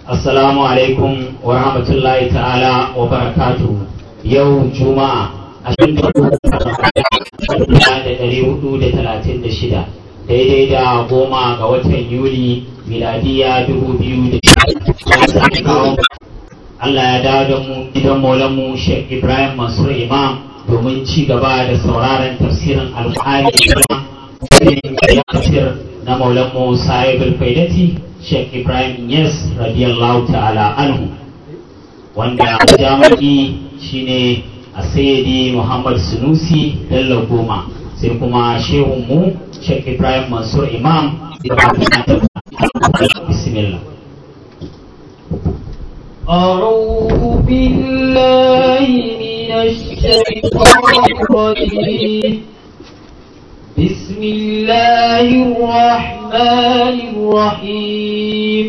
Assalamu alaikum wa rahmatullahi ta'ala wa barakatu yau juma'a ashirin da ɗari hudu da talatin da shida daidai da goma ga watan yuli miladiya dubu biyu da Allah ya dawo da mu gidan maulanmu Sheikh Ibrahim Mansur Imam domin ci gaba da sauraron tafsirin alƙali da tafsir na maulanmu Sa'ib al-Faidati Sheikh Ibrahim Yes radiyallahu ta'ala anhu wanda jami'i shine a sayyidi Muhammad Sunusi Bello Goma sai kuma shehun mu Sheikh Ibrahim Mansur Imam bismillah أعوذ بالله من الشيطان الرجيم بسم الله الرحمن الرحيم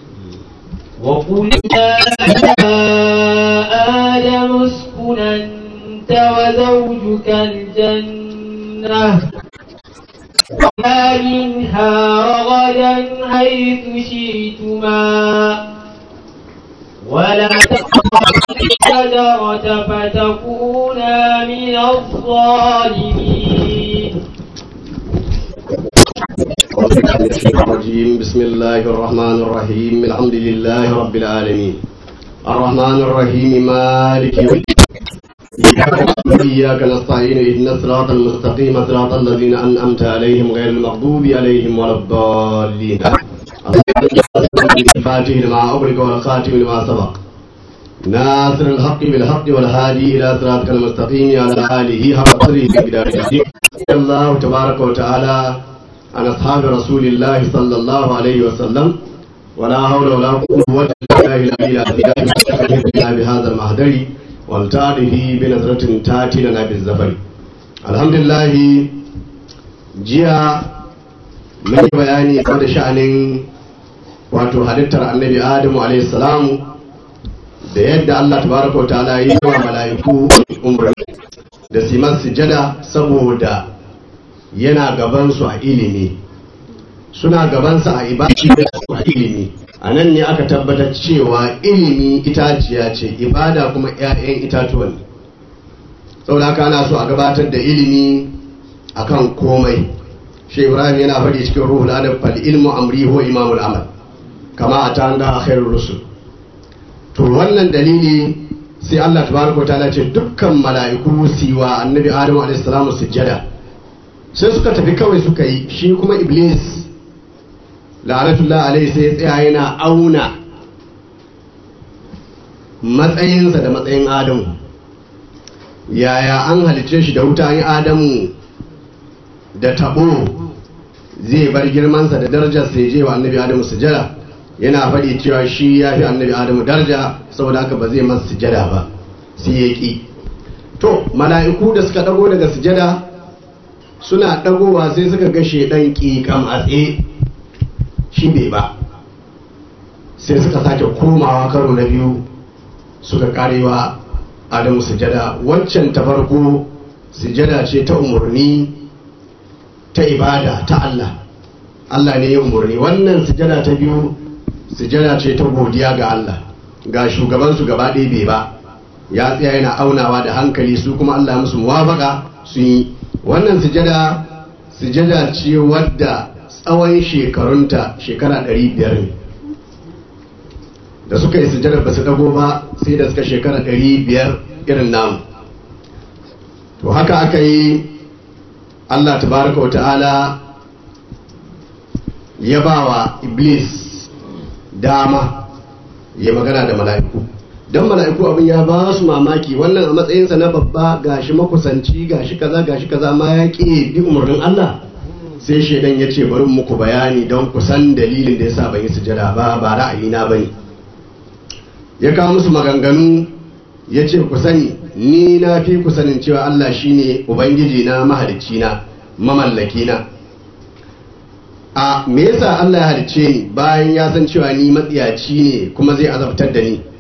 وقلنا يا آدم اسكن أنت وزوجك الجنة وما منها رغدا حيث شئتما ولا تقربا الشجرة فتكونا من الظالمين الرجيم بسم الله الرحمن الرحيم الحمد لله رب العالمين الرحمن الرحيم مالك يوم الدين إياك نستعين اهدنا الصراط المستقيم صراط الذين أنعمت عليهم غير المغضوب عليهم ولا الضالين الفاتح لما أغلق والخاتم لما سبق ناصر الحق بالحق والهادي إلى صراطك المستقيم على آله حق قدره بداية الله تبارك وتعالى عن أصحاب رسول الله صلى الله عليه وسلم ولا حول ولا قوة إلا بالله العلي بهذا المهدر والتعرف بنظرة تأتي لنا بالزفر الحمد لله جيا من بياني قد شأن wato halittar annabi adamu alaihi salamu da yadda Allah tabaraka wa ta'ala yi wa mala'iku umarni da siman sujada saboda yana gabansu a ilimi suna gabansa a ibadi a ilimi a nan ne aka tabbatar cewa ilimi itaciya ce ibada kuma 'ya'yan itatuwan saboda haka ana so a gabatar da ilimi akan komai shi ibrahim yana faɗi cikin ruhul adab fal ilmu amri huwa imamul amal kama a ta da khairur rusul to wannan dalili sai Allah tabaraka ta'ala ce dukkan mala'iku siwa annabi adamu alaihi salamu sujjada sai suka tafi kawai suka yi shi kuma iblis la'anatullah alaihi sai ya tsaya yana auna matsayinsa da matsayin adamu yaya an halice shi da wuta adamu da tabo zai bar girmansa da darajar sai je wa annabi adamu sujada yana faɗi cewa shi ya fi annabi adamu daraja saboda haka ba zai masa sujada ba sai ya ƙi to mala'iku da suka ɗago daga sujada suna ɗagowa sai suka ga shaidan ƙiƙam a tsaye shi bai ba sai suka sake komawa karo na biyu suka karewa adamu sujada waccan ta farko sujada ce ta umarni ta ibada ta Allah Allah ne ya umarni wannan sujada ta biyu sujada ce ta godiya ga Allah ga shugabansu gaba ɗaya bai ba ya tsaya yana aunawa da hankali su kuma Allah musu muwafaka sun yi wannan sujada sujada ce wadda tsawon shekarunta shekara 500 ne da suka yi sujada ba su dago ba sai da suka shekara 500 irin namu to haka aka yi Allah tabaraka wa ta'ala ya ba wa iblis dama ya magana da mala'iku don mala'iku abin ya ba su mamaki wannan a matsayinsa na babba gashi makusanci gashi kaza gashi kaza ma ya ƙi bi umarnin Allah sai shaidan ya ce bari muku bayani don ku san dalilin da yasa ban yi sujada ba ba ra'ayina bane ya kawo musu maganganu ya ce ku sani ni na fi ku sanin cewa Allah shine ubangiji na mahalicci na mamallaki na a me yasa Allah ya halicce ni bayan ya san cewa ni matsiyaci ne kuma zai azabtar da ni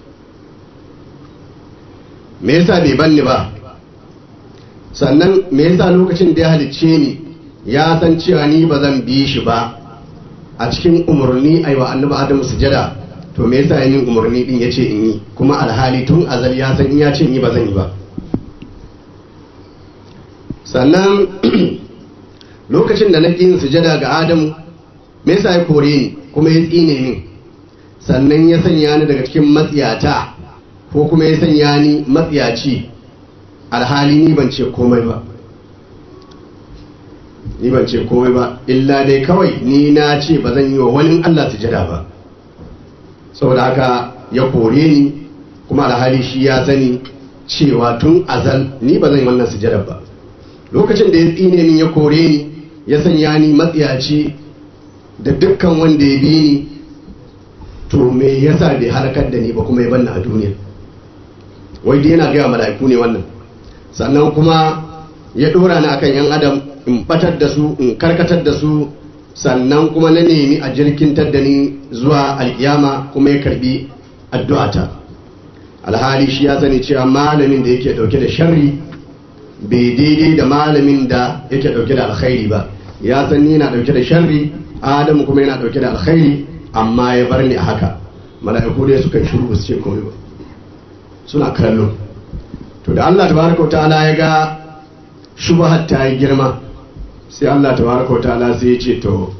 me yasa bai banni ba sannan me yasa lokacin da ya halicce ni ya san cewa ni ba zan bi shi ba a cikin umarni a yi wa annabi adamu sujada to me yasa yin umarni din yace in yi kuma alhali tun azal ya san in ya ce in yi ba zan yi ba sannan lokacin da na yin sujada ga adamu me yasa ya kore ni kuma ya tsine min sannan ya sanya ni daga cikin matsiyata ko kuma ya sanya ni matsiyaci alhali ni ban ce komai ba ni ban ce komai ba illa dai kawai ni na ce ba zan yi wa wani Allah sujada ba saboda haka ya kore ni kuma alhali shi ya sani cewa tun azal ni ba zan yi wannan sujada ba lokacin da ya tsine min ya kore ni ya sanya ni matsiyaci da dukkan wanda ya bi ni to me yasa bai halakar da ni ba kuma ya banna a duniya wai dai yana gaya mala'iku ne wannan sannan kuma ya dora ni akan yan adam in batar da su in karkatar da su sannan kuma na nemi a jirkintar da ni zuwa alkiyama kuma ya karbi addu'ata alhali shi ya sani cewa malamin da yake dauke da sharri bai daidai da malamin da yake dauke da alkhairi ba ya san ni na dauke da sharri adamu kuma yana dauke da alkhairi amma ya bar ni a haka mala'iku dai suka shiru su ce komai ba suna kallo to da Allah tabaraka ta'ala ya ga shubhat ta yi girma sai Allah tabaraka ta'ala sai ya ce to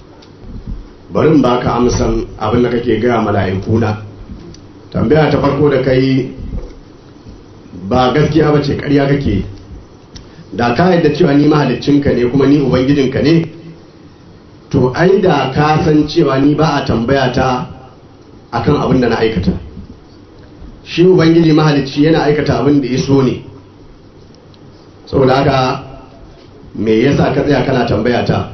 bari in baka amsan abin da kake ga mala'iku na tambaya ta farko da kai ba gaskiya ba ce ƙarya kake da ka yadda cewa ni mahaliccinka ne kuma ni ubangijinka ne to ai da ka san cewa ni ba a tambaya ta akan abin da na aikata shi ubangiji mahalicci yana aikata abin da ya so ne saboda haka me yasa ka tsaya kana tambaya ta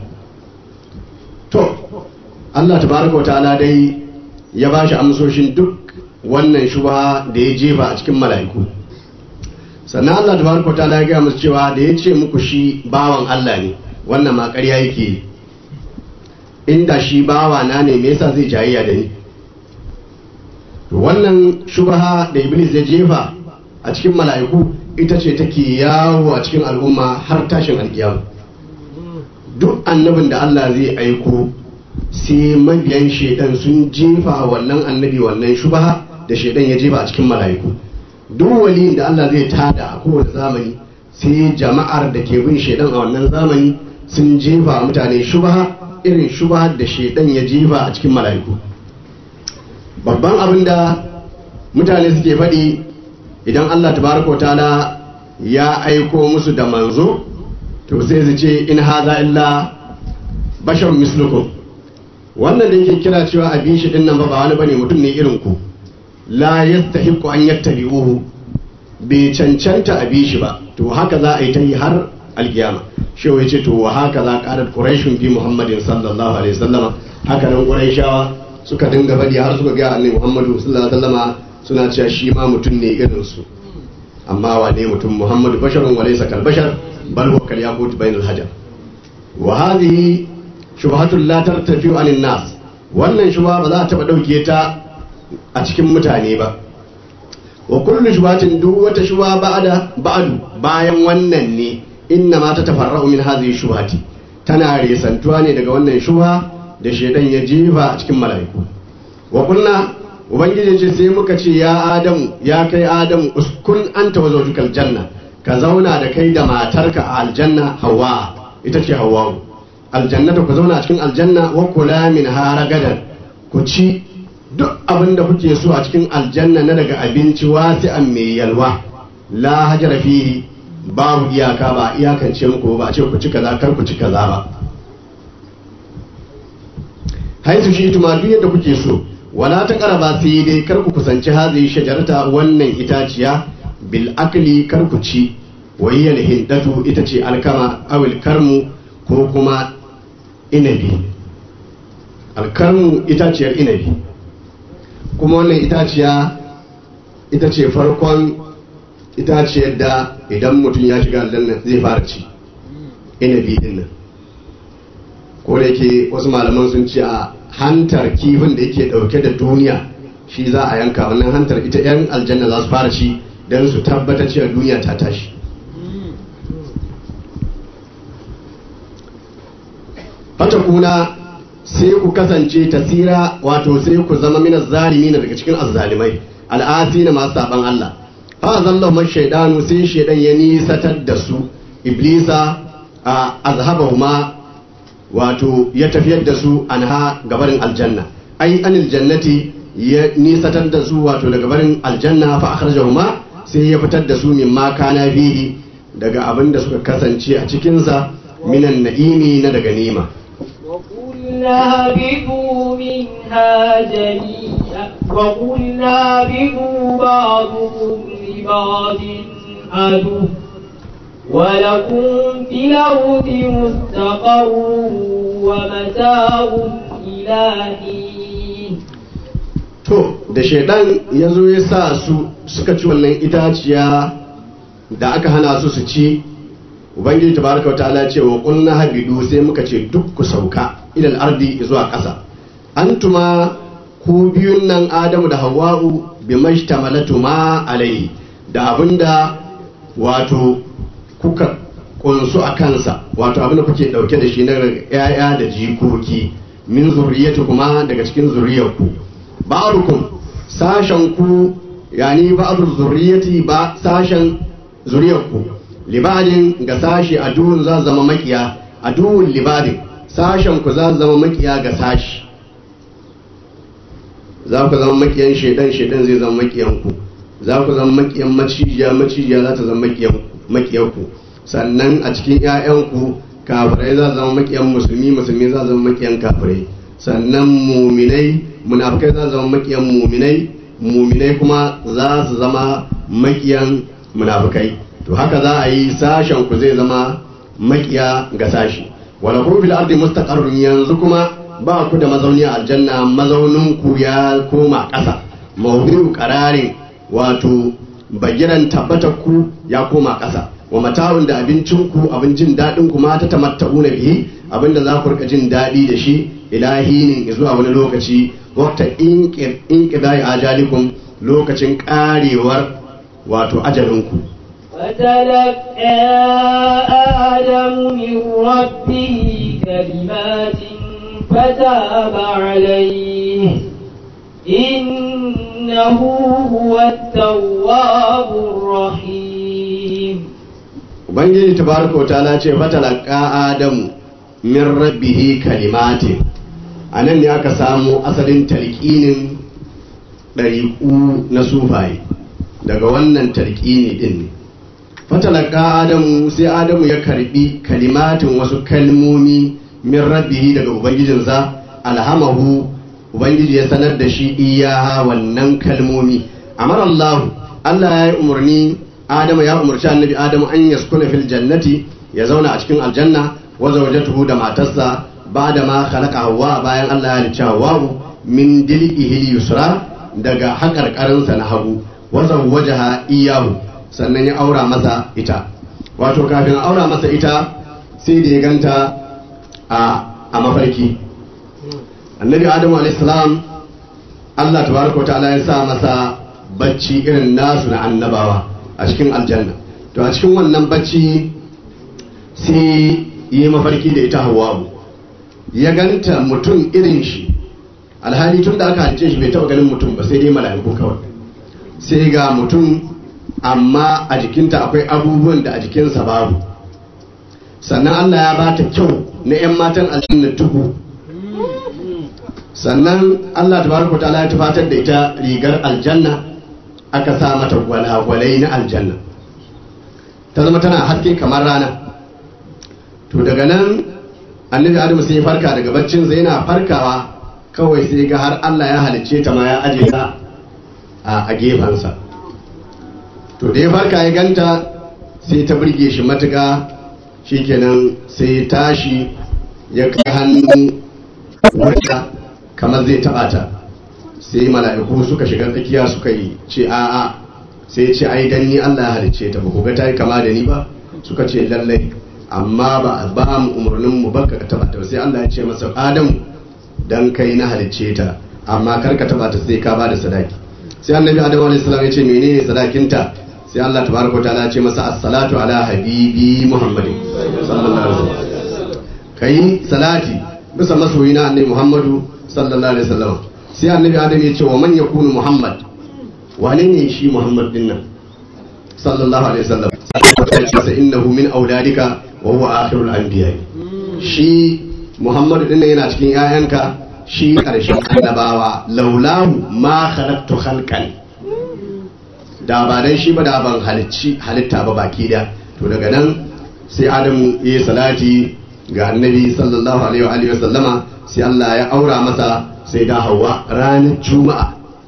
to Allah tabaraka wa ta'ala dai ya ba shi amsoshin duk wannan shubha da ya jefa a cikin mala'iku sannan Allah tabaraka wa ta'ala ya gaya musu cewa da ya ce muku shi bawan Allah ne wannan ma ƙarya yake inda shi bawa na ne me yasa zai jayayya da ni to wannan shubha da iblis ya jefa a cikin mala'iku ita ce take yawo a cikin al'umma har tashin alkiyama duk annabin da Allah zai aiko sai mabiyan shedan sun jefa wannan annabi wannan shubha da shedan ya jefa a cikin mala'iku duk waliyin da Allah zai tada a kowane zamani sai jama'ar da ke bin shedan a wannan zamani sun jefa mutane shubha irin shubha da shedan ya jefa a cikin mala'iku babban abin da mutane suke faɗi idan Allah tabaraka ta'ala ya aiko musu da manzo to sai su ce in haza illa bashar mislukum wannan da yake kira cewa abin shi din nan ba wani bane mutum ne irin ku la yastahiqu an yattabi'uhu bai cancanta a shi ba to haka za a yi ta yi har alkiyama shi ya ce to wa haka za qalat quraishun bi muhammadin sallallahu alaihi wasallama haka nan quraishawa suka dinga faɗi har suka ga annabi muhammadu sallallahu alaihi wasallama suna cewa shi ma mutum ne irin su amma wane mutum muhammadu basharun wa laysa kal bashar bal huwa kal yaqut bainal hajar wa hadhihi shubhatul la tartafi'u anin nas wannan shubha ba za ta taba dauke ta a cikin mutane ba wa kullu shubhatin duk wata shubha ba'da ba'du bayan wannan ne inna ma ta tafarra'u min hadhihi shubhati tana resantuwa ne daga wannan shubha da shedan ya jefa a cikin mala'iku wa kunna ubangiji ce sai muka ce ya adamu ya kai adamu uskun anta wa zawjukal janna ka zauna da kai da matarka a aljanna hawa ita ce hawa aljannata ku zauna a cikin aljanna wa kula min haragadan ku ci duk abin da kuke so a cikin aljanna na daga abinci wasi'an mai yalwa la hajara fihi babu iyaka ba iyakance muku ba a ce ku ci kaza kar ku ci kaza ba haisu shi tuma duk yadda kuke so wala ta karaba sai dai kar ku kusanci hazi shajarata wannan itaciya bil akli kar ku ci wayyal hindatu ita ce alkama awil karmu ko kuma inabi alkarmu itaciyar inabi kuma wannan itaciya ita ce farkon itaciyar da idan mutum ya shiga aljanna zai fara ci inabi din nan ko da yake wasu malaman sun ce a hantar kifin da yake dauke da duniya shi za a yanka wannan hantar ita yan aljanna za su fara ci don su tabbatar cewa duniya ta tashi fata kuna sai ku kasance tasira wato sai ku zama min na daga cikin azzalimai al'asi na masu saban Allah fa zallahu man shaydanu sai shaydan ya nisatar da su iblisa a azhabahuma wato ya tafiyar da su anha gabarin aljanna ai anil jannati ya nisatar da su wato daga barin aljanna fa akhrajahuma sai ya fitar da su mimma kana fihi daga abin da suka kasance a cikinsa minan na'imi na daga nima وقلنا اهبطوا منها جميعا وقلنا اهبطوا بعضكم لبعض عدو ولكم في الأرض مستقر ومتاع إلى حين to da shaidan ya zo ya sa su suka ci wannan itaciya da aka hana su su ci ubangiji tabaraka wa ta'ala ce wa qulna habidu sai muka ce duk ku sauka ilal ardi zuwa ƙasa antuma ku biyun nan adamu da hawa'u bi mashtamalatu ma alai da abinda wato kuka kunsu a kansa wato abinda kuke dauke da shi na yaya da jikoki min zuriyatu kuma daga cikin zuriyarku ba'arukum sashen ku yani ba'dur zuriyati ba sashen zuriyarku libadin ga sashi a duhun za zama makiya a duhun libadin sashen ku za zama makiya ga sashi za ku zama makiyan shaidan shaidan zai zama makiyan ku za ku zama makiyan macijiya macijiya za ta zama makiyan ku sannan a cikin 'ya'yanku kafirai za zama makiyan musulmi musulmi za zama makiyan kafirai sannan muminai munafikai za zama makiyan muminai muminai kuma za su zama makiyan munafikai to haka za a yi sashen ku zai zama makiya ga sashi wala kun fil ardi mustaqarrun yanzu kuma ba ku da mazauni a aljanna mazaunin ku ya koma ƙasa mawdi'u qararin wato bagiran tabbatar ku ya koma ƙasa wa mata'un da abincin ku abin jin daɗin ku ma ta tamatta'una bihi abinda za ku rika jin daɗi da shi ilahinin zuwa wani lokaci wata inqidai ajalikum lokacin karewar wato ajalinku فتلقى آدم من ربه كلمات فتاب عليه إنه هو التواب الرحيم ubangiji tabaraka wa ta'ala ce fatalaka adamu min rabbihi kalimatin a nan ne aka samu asalin talqinin ɗariƙu na sufaye daga wannan talqini din ne fatalaka adamu sai adamu ya karbi kalimatin wasu kalmomi min rabbihi daga ubangijinsa alhamahu ubangiji ya sanar da shi iyaha wannan kalmomi amara Allah Allah ya yi umarni adamu ya umarci annabi adamu an yaskuna fil jannati ya zauna a cikin aljanna wa zawjatuhu da matarsa ba'da ma khalaqa hawa bayan Allah ya halicci hawa min dil'ihi yusra daga hakarkarinsa na hagu wa zawwajaha iyahu sannan ya aura masa ita wato kafin aura masa ita sai da ya ganta a mafarki annabi adamu alaihissalam allah tabaraka wa ta'ala ya sa masa bacci irin nasu na annabawa a cikin aljanna to a cikin wannan bacci sai yi mafarki da ita hawa'u ya ganta mutum irin shi alhali tun da aka halice shi bai taɓa ganin mutum ba sai dai mala'iku kawai sai ga mutum amma a jikinta akwai abubuwan da a jikinsa babu sannan Allah ya ba ta kyau na 'yan matan aljanna tuku sannan Allah tabaraka ta'ala ya tufatar da ita rigar aljanna aka sa mata gwalagwalai na aljanna ta zama tana haske kamar rana to daga nan annabi adamu sai ya farka daga baccin sai yana farkawa kawai sai ga har Allah ya halicce ta ma ya aje ta a gefensa to da ya farka ya ganta sai ta burge shi matuka shikenan sai tashi ya kai hannu wata kamar zai taba ta sai mala'iku suka shiga tsakiya suka yi ce a'a sai ce ai dan ni Allah ya halicce ta ba ku ga ta yi kama da ni ba suka ce lallai amma ba a ba mu umarnin mu baka ka taba ta sai Allah ya ce masa Adamu dan kai na halicce ta amma kar ka taba ta sai ka ba da sadaki sai annabi Adamu alaihi salam ya ce menene sadakinta sai Allah tabaraka wa ta'ala ya ce masa as-salatu ala habibi Muhammadin sallallahu alaihi wasallam kai salati bisa masoyi na annabi Muhammadu sallallahu alaihi wasallam sai annabi Adam ya ce wa man yakunu Muhammad wane ne shi Muhammad din nan sallallahu alaihi wasallam sai innahu min auladika wa huwa akhirul anbiya shi Muhammadu din nan yana cikin 'ya'yanka shi ƙarshen annabawa laulahu ma khalaqtu khalqan da ba dan shi ba da ban halicci halitta ba baki da to daga nan sai adamu ya salati ga annabi sallallahu alaihi wa alihi wa sallama sai Allah ya aura masa sai da hawa ranar juma'a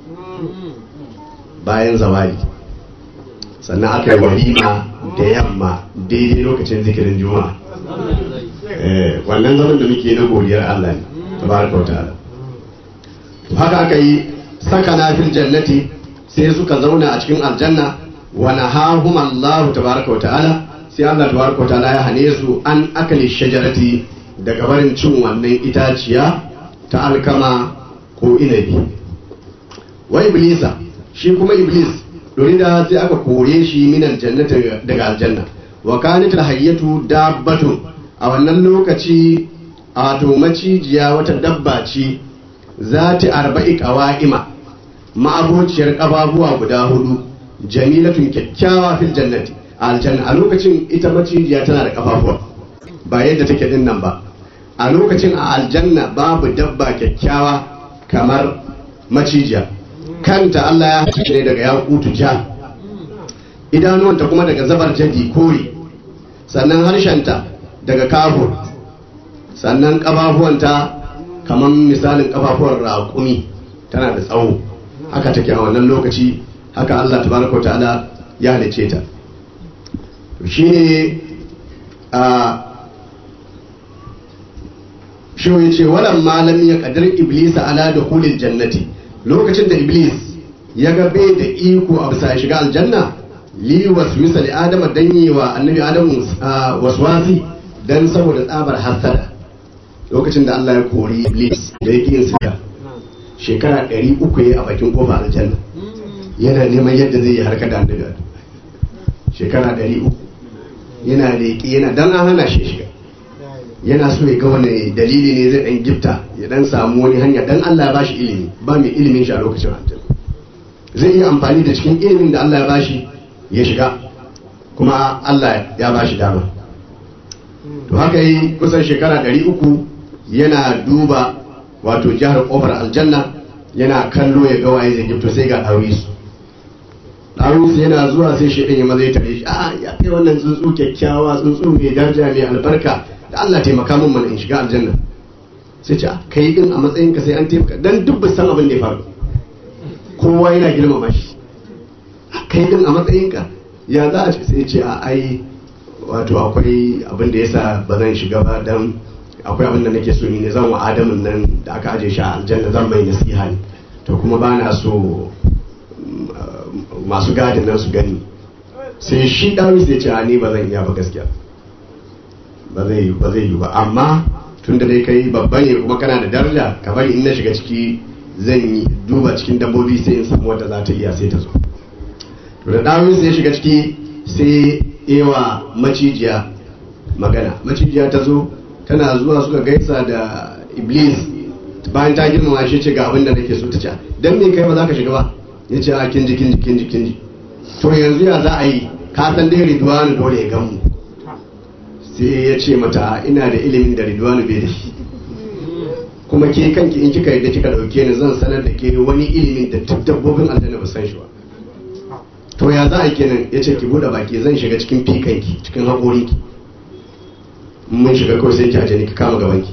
bayan zawali sannan aka yi walima da yamma daidai lokacin zikirin juma'a Eh, wannan zaman da muke na godiyar Allah ne tabaraka wa ta'ala haka aka yi sakana fil jannati sai suka zauna a cikin aljanna wa nahahum Allah tabaraka wa ta'ala sai Allah tabaraka wa ta'ala ya hane su an akali shajarati daga barin cin wannan itaciya ta alkama ko inabi wa iblisa shi kuma iblis dorida sai aka kore shi min aljannati daga aljanna wa kanat alhayyatu dabbatun a wannan lokaci a to macijiya wata dabba ce za ta arba'i ƙawa'ima ma'abociyar ƙababuwa guda hudu jamilatun kyakkyawa fil jannati a aljanna a lokacin ita macijiya tana da ƙafafuwa ba yadda take din nan ba a lokacin a aljanna babu dabba kyakkyawa kamar macijiya kanta Allah ya hace ne daga yakutu ja idanuwanta kuma daga zabar jadi kore sannan harshenta daga kafur sannan ƙafafuwanta kamar misalin kafafuwar raƙumi tana da tsawo haka take a wannan lokaci haka Allah tabaraka ta'ala ya halice ta shine a shi ya ce walan malam ya kadar iblis ala da kulil jannati lokacin da iblis ya ga bai da iko a bisa shiga aljanna li waswisa li adama danyewa annabi adamu waswasi dan saboda tsabar hasada lokacin da Allah ya kori Iblis da yake yin sida shekara ɗari uku ya a bakin kofa aljanna yana neman yadda zai yi harka da annabi shekara ɗari uku yana da yake yana dan an hana shi shiga yana so ya ga wani dalili ne zai dan gifta ya dan samu wani hanya dan Allah ya bashi ilimi ba mai ilimin shi a lokacin aljanna zai yi amfani da cikin ilimin da Allah ya bashi ya shiga kuma Allah ya bashi dama to haka yi kusan shekara ɗari uku yana duba wato jihar kofar aljanna yana kallo ya ga waye zai gifto sai ga ɗawisu ɗawisu yana zuwa sai shi ɗin ya maza ya tare shi a ya kai wannan tsuntsu kyakkyawa tsuntsu mai daraja mai albarka da Allah taimaka min mana in shiga aljanna sai ce kai din a matsayin ka sai an taimaka dan duk ba san abin da ya faru kowa yana girmama shi kai din a matsayin ka ya za a ce sai ce a ai wato akwai abin da yasa ba zan shiga ba dan akwai abin da nake so ni ne zan wa adamin nan da aka aje shi a aljanna zan mai nasiha ne to kuma ba na so masu gadin nan su gani sai shi dawi sai ce a ni ba zan iya ba gaskiya ba zai ba zai yi ba amma tun da dai kai babba ne kuma kana da daraja ka bari in na shiga ciki zan yi duba cikin dabbobi sai in samu wanda za ta iya sai ta zo to da dawi sai ya shiga ciki sai ewa macijiya magana macijiya ta zo tana zuwa suka gaisa da iblis bayan ta girmama shi ce ga abin da nake so ta ce dan me kai ba za ka shiga ba ya ce a kinji kinji kinji kinji to yanzu ya za a yi ka san dai ridwanu dole ya gamu sai ya ce mata ina da ilimin da ridwanu bai da shi kuma ke kanki in kika yadda kika dauke ni zan sanar da ke wani ilimin da duk dabbobin aljanna ba san shi ba to ya za a kenan ya ce ki bude baki zan shiga cikin fikanki cikin haƙorinki mun shiga kawai sai ki aje ni ki kama gabanki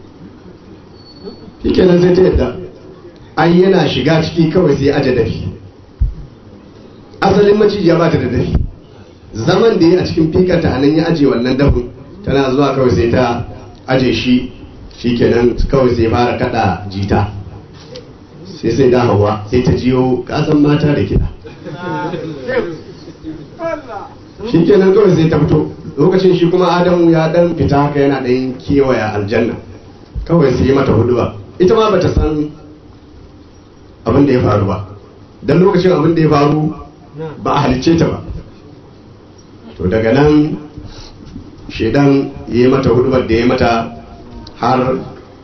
shi kenan sai ta yadda ai yana shiga ciki kawai sai aje dafi asalin macijiya ba ta da dafi zaman da ya a cikin fikanta a nan ya aje wannan dafin tana zuwa kawai sai ta aje shi shi kenan kawai sai fara kada jita sai sai da hawa sai ta jiyo kasan mata da kiɗa shi kenan kawai sai ta fito lokacin shi kuma adamu ya dan fita haka yana dan kewaya aljanna kawai sai yi mata huduwa ita ma bata san abin da ya faru ba dan lokacin abin da ya faru ba a halicce ta ba to daga nan shaidan ya yi mata hudubar da ya mata har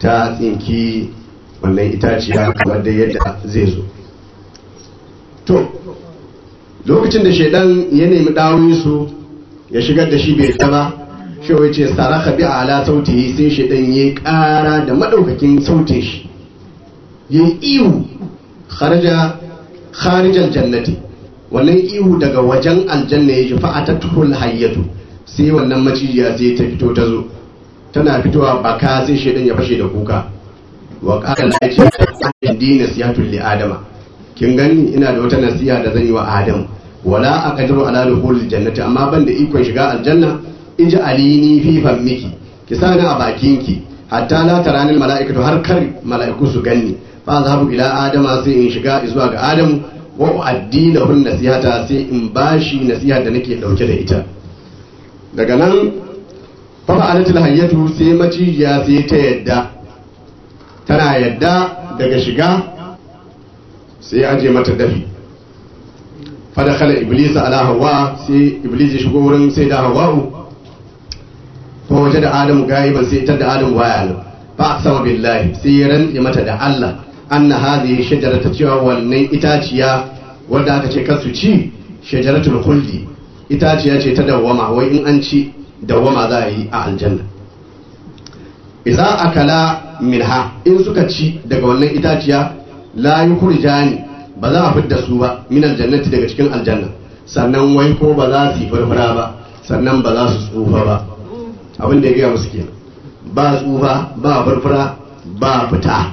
ta tsinki wannan itaciya kamar da yadda zai zo to lokacin da shaidan ya nemi dawoyi su ya shigar da shi bai ta ba shi wai ce saraka bi ala sauti sai shaidan ya kara da madaukakin sautin shi ya ihu kharaja kharijal jannati wannan ihu daga wajen aljanna ya ji fa'atatul hayyatu sai wannan macijiya sai ta fito ta zo tana fitowa baka sai shaidan ya fashe da kuka wa qala la yati nasihatul li adama kin gani ina da wata nasiha da zan yi wa adam wala aqdiru ala dukhul jannati amma ban da ikon shiga aljanna iji alini fi fammiki ki sani a bakinki hatta la tarani mala'ikatu har kar mala'iku su ganni fa zahabu ila adama sai in shiga zuwa ga adamu wa uaddi lahu nasihata sai in bashi nasiha da nake dauke da ita daga nan fa fa'alatul hayyatu sai macijiya sai ta yadda tana yadda daga shiga sai ya aje mata dafi fadakhala iblis ala hawa sai iblis ya shigo wurin sai da hawa'u fa waje da adamu gaiban sai tar da adamu baya nan fa aqsama billahi sai ya rantse mata da Allah anna hadhihi shajarata cewa wannan itaciya wanda aka ce kasu ci shajaratul khuldi itaciya ce ta dawwama wai in an ci dawwama za a yi a aljanna idza akala minha in suka ci daga wannan itaciya la yukhrijani ba za a fidda su ba min aljannati daga cikin aljanna sannan wai ko ba za su yi farfara ba sannan ba za su tsufa ba abin da ya gaya musu kenan ba tsufa ba farfara ba fita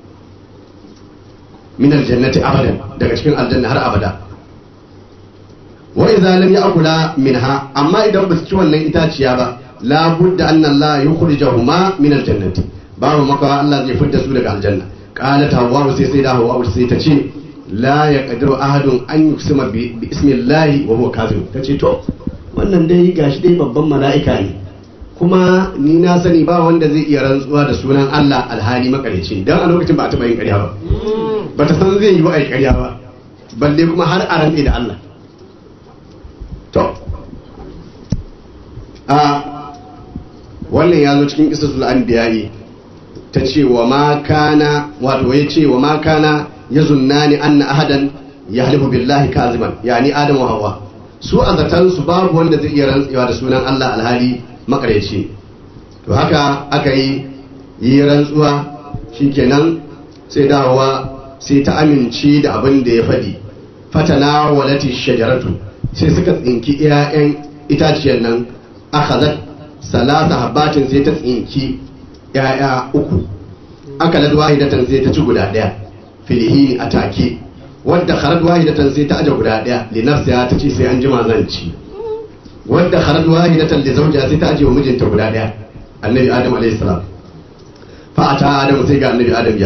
min aljannati abadan daga cikin aljanna har abada wa idza lam ya'kula minha amma idan ba su ci wannan itaciya ba la budda anna Allah yukhrijahuma min aljannati babu makawa Allah zai fitar su daga aljanna qalat hawwa sai sai da hawwa sai ta ce la yaqdiru ahadun an yuksima bi ismillahi wa huwa kafir tace to wannan dai gashi dai babban mala'ika ne kuma ni na sani ba wanda zai iya rantsuwa da sunan Allah alhali makarici dan a lokacin ba a taba yin ƙarya ba ba ta san zai yi wa ai ƙarya ba balle kuma har a rantse da Allah to a wannan ya zo cikin isasul anbiya'i ta ce wa ma kana wato ya ce wa ma kana ya zunnani anna ahadan ya halifu billahi kaziban yani adam wa hawa su a zaton su babu wanda zai iya rantsewa da sunan Allah alhali makareci to haka aka yi yi rantsuwa shikenan sai dawowa sai ta amince da abin da ya faɗi fatana walati shajaratu sai suka tsinki 'ya'yan itaciyar nan akhazat salasa habbatin sai ta tsinki 'ya'ya uku aka lad wahidatan sai ta ci guda ɗaya filihini a take wadda kharad wahidatan sai ta aje guda ɗaya li nafsiha ta ce sai an jima zan ci wadda kharad wahidatan li zawjiha sai ta aje wa mijinta guda ɗaya annabi adam alayhi salam fa ata adam sai ga annabi adam ya